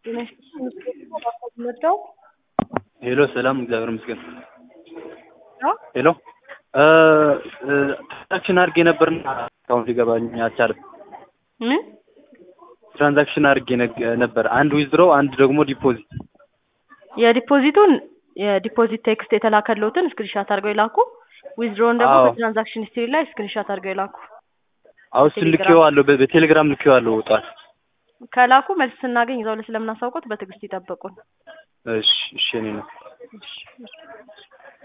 መጣው ሄሎ ሰላም፣ እግዚአብሔር ይመስገን። ነው ሄሎ ትራንዛክሽን አድርጌ ነበርና አካውንት ሊገባኝ አልቻለም። ምን ትራንዛክሽን አድርጌ ነግ- ነበር፣ አንድ ዊዝድሮ፣ አንድ ደግሞ ዲፖዚት። የዲፖዚቱን የዲፖዚት ቴክስት የተላከለውትን ስክሪንሻት አድርገው ይላኩ። ዊዝድሮውን ደግሞ አዎ። በትራንዛክሽን ሂስትሪ ላይ ስክሪንሻት አድርገው ይላኩ። አሁን እሱን ልኬዋለሁ፣ በ- በቴሌግራም ልኬዋለሁ ጠዋት። ከላኩ መልስ ስናገኝ ይዘው ስለምናሳውቆት በትዕግስት ይጠብቁን። እሺ እሺ፣ እኔ ነው እሺ፣ እሺ።